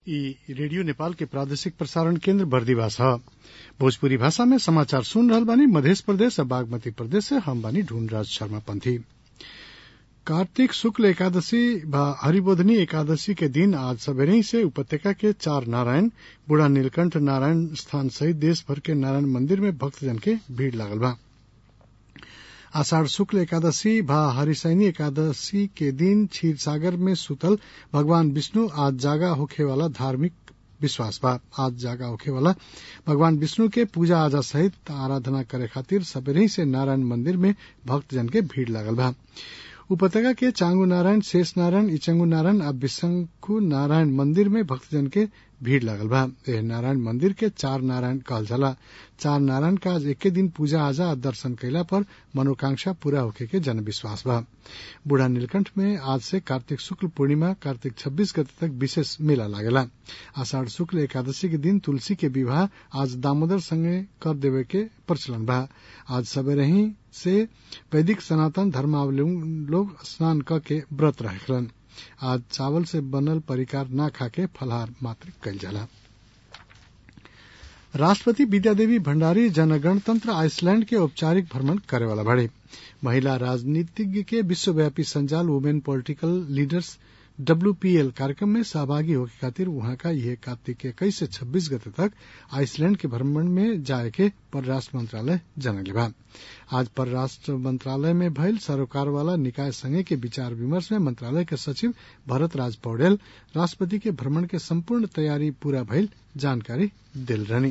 इ रेडियो नेपाल के प्रादेशिक प्रसारण केन्द्र बर्दिवास ह भोजपुरी भाषा में समाचार सुन रहल बानी मधेश प्रदेश आ बागमती प्रदेश से हम बानी ढूंढराज शर्मा पंथी कार्तिक शुक्ल एकादशी व हरिबोधनी एकादशी के दिन आज सबेरही से उपत्यका के चार नारायण बूढ़ा नीलकंठ नारायण स्थान सहित देश भर के नारायण मंदिर में भक्तजन के भीड़ लागल बा आषाढ़ शुक्ल एकादशी व हरिशयनी एकादशी के दिन क्षीरसागर में सुतल भगवान विष्णु आज जागा होखे वाला धार्मिक विश्वास बा आज जागा होखे वाला भगवान विष्णु के पूजा आजा सहित आराधना करे खातिर सबेरही से नारायण मंदिर में भक्तजन के भीड़ लागल बा उपत्यका के चांगू नारायण शेष नारायण इचंगू नारायण आ विशंखु नारायण मंदिर में भक्तजन के भीड़ लागल बा एह नारायण मंदिर के चार नारायण कहल जाला चार नारायण का आज एके दिन पूजा आजा आ दर्शन कैला पर मनोकांक्षा पूरा होखे के जन विश्वास बा बूढ़ा नीलकंठ में आज से कार्तिक शुक्ल पूर्णिमा कार्तिक छब्बीस गते तक विशेष मेला लागेला आषाढ़ शुक्ल एकादशी के दिन तुलसी के विवाह आज दामोदर संगे कर देवे के प्रचलन बा आज सबेरे ही से वैदिक सनातन धर्मावलंबी लोग स्नान क के व्रत रखलन आज चावल से बनल परिकार ना खाके फलाहार मात्र कल जाला राष्ट्रपति विद्यादेवी भण्डारी जनगणतंत्र आइसलैंड के औपचारिक भ्रमण करे वाला बाड़े महिला राजनीतिज्ञ के विश्वव्यापी संजाल वुमेन पॉलिटिकल लीडर्स डब्ल्यूपीएल कार्यक्रम में सहभागी होके खातिर वहां का यह कार्तिक इक्कीस से छब्बीस गते तक आइसलैंड के भ्रमण में जाए के परराष्ट्र मंत्रालय जनले बा आज परराष्ट्र मंत्रालय में भइल सरोकार वाला निकाय संघ के विचार विमर्श में मंत्रालय के सचिव भरत राज पौडेल राष्ट्रपति के भ्रमण के संपूर्ण तैयारी पूरा भइल जानकारी दिल रहनी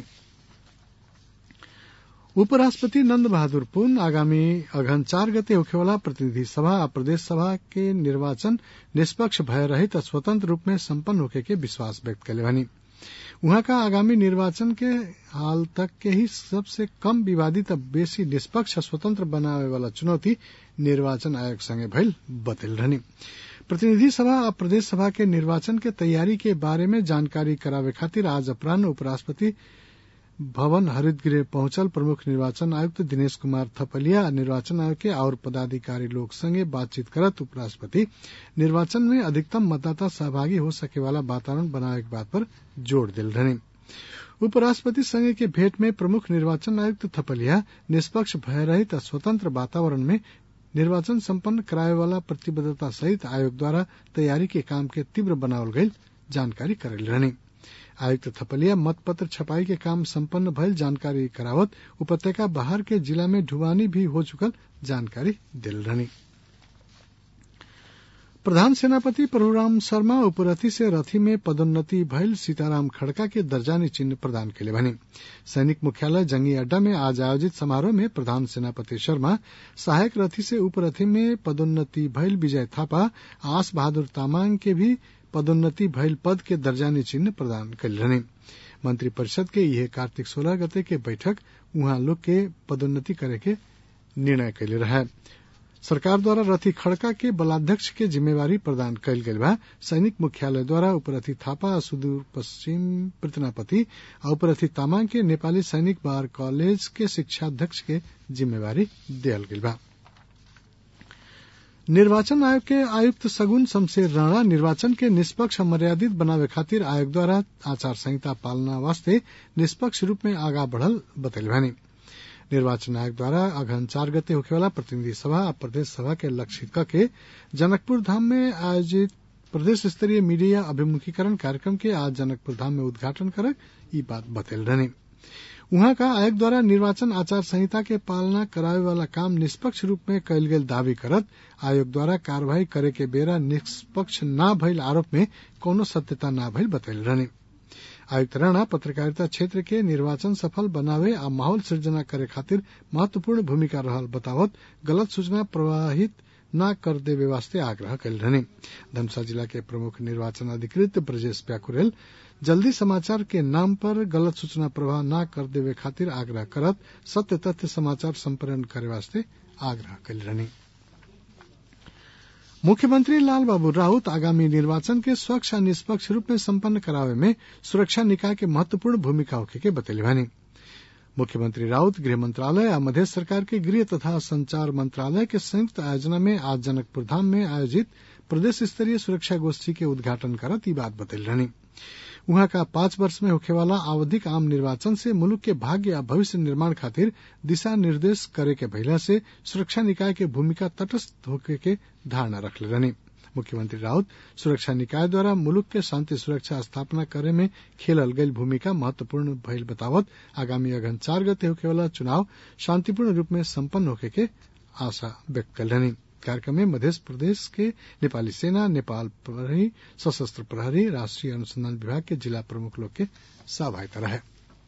उपराष्ट्रपति नंद बहादुर पुन आगामी अघन चार गते होखेवाला प्रतिनिधि सभा आ प्रदेश सभा के निर्वाचन निष्पक्ष भय रहित आ स्वतंत्र रूप में सम्पन्न होखे के विश्वास व्यक्त कैले बनी उहाँ का आगामी निर्वाचन के हाल तक के ही सबसे कम विवादित बेसी निष्पक्ष स्वतंत्र बनावे वाला चुनौती निर्वाचन आयोग संगे भइल बतल रहनी प्रतिनिधि सभा आ प्रदेश सभा के निर्वाचन के तैयारी के बारे में जानकारी करावे खातिर आज अपराह्न उपराष्ट्रपति भवन हरितगृह पहुंचल प्रमुख निर्वाचन आयुक्त दिनेश कुमार थपलिया निर्वाचन आयोग के और पदाधिकारी लोग संगे बातचीत करत उपराष्ट्रपति निर्वाचन में अधिकतम मतदाता सहभागी हो सके वाला वातावरण बनावे के बात पर जोर दिल रहनी उपराष्ट्रपति संघ के भेंट में प्रमुख निर्वाचन आयुक्त थपलिया निष्पक्ष भय रहित स्वतंत्र वातावरण में निर्वाचन सम्पन्न करावे वाला प्रतिबद्धता सहित आयोग द्वारा तैयारी के काम के तीव्र बनावल गई जानकारी करेल रहनी आयुक्त थपलिया मतपत्र छपाई के काम संपन्न भइल जानकारी करावत उपत्यका बाहर के जिला में ढुवानी भी हो चुकल जानकारी दिल रहनी प्रधान सेनापति प्रभुराम शर्मा उपरथी से रथी में पदोन्नति भइल सीताराम खड़का के दर्जानी चिन्ह प्रदान केले भने सैनिक मुख्यालय जंगी अड्डा में आज आयोजित समारोह में प्रधान सेनापति शर्मा सहायक रथी से उपरथी में पदोन्नति भइल विजय थापा आस बहादुर तामाङ के भी पदोन्नति भइल पद के दर्जानी चिन्ह प्रदान कल रहने मंत्री परिषद के यह कार्तिक सोलह गते के बैठक उहाँ लोग के पदोन्नति करे के निर्णय कैले रहे सरकार द्वारा रथी खड़का के बलाध्यक्ष के जिम्मेवारी प्रदान कयल गेल बा सैनिक मुख्यालय द्वारा उपरथी थापा आ सुदूर पश्चिम प्रतनापति आ उपरथी तामाङ के नेपाली सैनिक बार कॉलेज के शिक्षाध्यक्ष के जिम्मेवारी दियल गेल बा निर्वाचन आयोग के आयुक्त सगुन शमशेर राणा निर्वाचन के निष्पक्ष मर्यादित बनावे खातिर आयोग द्वारा आचार संहिता पालना वास्ते निष्पक्ष रूप में आगा बढ़ल बतैल भानी निर्वाचन आयोग द्वारा अघन चार गते होखेवाला प्रतिनिधि सभा आ प्रदेश सभा के लक्षित करके जनकपुर धाम में आयोजित प्रदेश स्तरीय मीडिया अभिमुखीकरण कार्यक्रम के आज जनकपुर धाम में उद्घाटन करक ई बात बतैल रहनी उहाँ का आयोग द्वारा निर्वाचन आचार संहिता के पालना करावे वाला काम निष्पक्ष रूप में कयल गेल दावी करत आयोग द्वारा कार्यवाही करे के बेरा निष्पक्ष न भइल आरोप में कोनो सत्यता न भइल बतैल रहनी आयुक्त राणा पत्रकारिता क्षेत्र के निर्वाचन सफल बनावे आ माहौल सृजना करे खातिर महत्वपूर्ण भूमिका रहल बतावत गलत सूचना प्रवाहित न कर देवे वास्ते आग्रह कल रहने धमसा जिला के प्रमुख निर्वाचन अधिकृत ब्रजेश प्याकुरेल जल्दी समाचार के नाम पर गलत सूचना प्रवाह न कर देवे खातिर आग्रह करत सत्य तथ्य समाचार संप्रेरण करे वास्ते आग्रह कल रहनी मुख्यमंत्री लाल बाबू राउत आगामी निर्वाचन के स्वच्छ आ निष्पक्ष रूप में सम्पन्न करावे में सुरक्षा निकाय के महत्वपूर्ण भूमिका होखे के बतैले भानी मुख्यमंत्री राउत गृह मंत्रालय आ मध्य सरकार के गृह तथा संचार मंत्रालय के संयुक्त आयोजना में आज जनकपुर धाम में आयोजित प्रदेश स्तरीय सुरक्षा गोष्ठी के उद्घाटन करत ई बात बतैल रहनी उहाँ का पांच वर्ष में होखेवाला आवधिक आम निर्वाचन से मुलुक के भाग्य या भविष्य निर्माण खातिर दिशा निर्देश करे के भइला से सुरक्षा निकाय के भूमिका तटस्थ होके के धारणा रखले रहनी मुख्यमंत्री राउत सुरक्षा निकाय द्वारा मुलुक के शांति सुरक्षा स्थापना करे में खेलल गईल भूमिका महत्वपूर्ण भइल बतावत आगामी अगहन चार गते होखेवाला चुनाव शांतिपूर्ण रूप में सम्पन्न होके के आशा व्यक्त कल रहनी कार्यक्रम में मध्य प्रदेश के नेपाली सेना नेपाल प्रहरी सशस्त्र प्रहरी राष्ट्रीय अनुसंधान विभाग के जिला प्रमुख लोग के सहभागिता रहे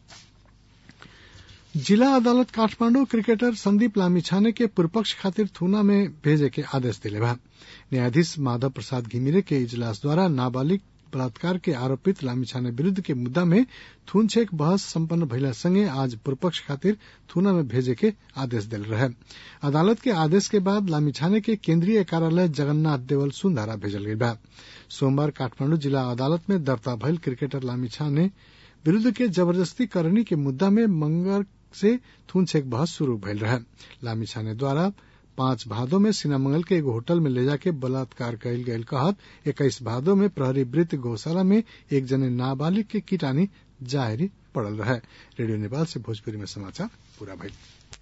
जिला अदालत काठमांडू क्रिकेटर संदीप लामिछाने के पूर्वपक्ष खातिर थूना में भेजे के आदेश दिले बा न्यायाधीश माधव प्रसाद घिमिरे के इजलास द्वारा नाबालिग बलात्कार के आरोपित लामिछाने विरूद्ध के मुद्दा में थूनछेक बहस संपन्न भइला संगे आज पूर्वपक्ष खातिर थूना में भेजे के आदेश दिल रहे अदालत के आदेश के बाद लामिछाने के केंद्रीय कार्यालय जगन्नाथ देवल सुंधारा भेजल गई बा सोमवार काठमांडू जिला अदालत में दर्ता भइल क्रिकेटर लामिछाने विरूद्ध के जबरदस्ती करनी के मुद्दा में मंगर से थूनछेक बहस शुरू भइल रहे लामिछाने द्वारा पांच भादो में सीनामंगल के एगो होटल में ले जाके बलात्कार कयल गयल कहत इक्कीस भादो में प्रहरी वृत्त गौशाला में एक जने नाबालिग के कीटानी जाहिरी पड़ल रहे रेडियो नेपाल से भोजपुरी में समाचार पूरा भइल